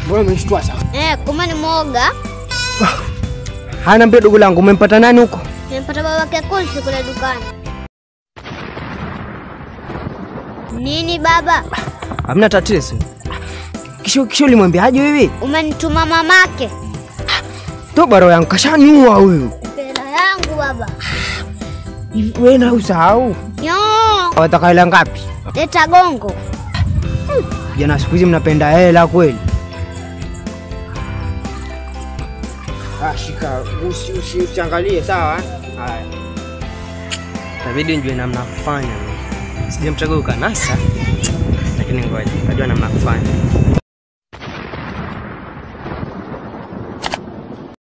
Mbona umenishtua sana? Eh, kumbe ni mwoga. Hana mbio dogo langu, umempata nani huko? Nimepata babake Kunsi kule dukani. Nini baba? Hamna tatizo. Kisha kisha ulimwambiaje wewe? Umenituma mamake. Toba roho yangu kashaniua huyu. Pela yangu baba. Hivi Wewe na usahau. Yo, Wataka hela ngapi? leta gongo. Jana siku hizi mnapenda hela kweli. Ah, shika usi usi usiangalie sawa? Haya. Itabidi njue namna ya kufanya. Sijamchagua ukanasa, lakini ngoja, najua namna ya kufanya.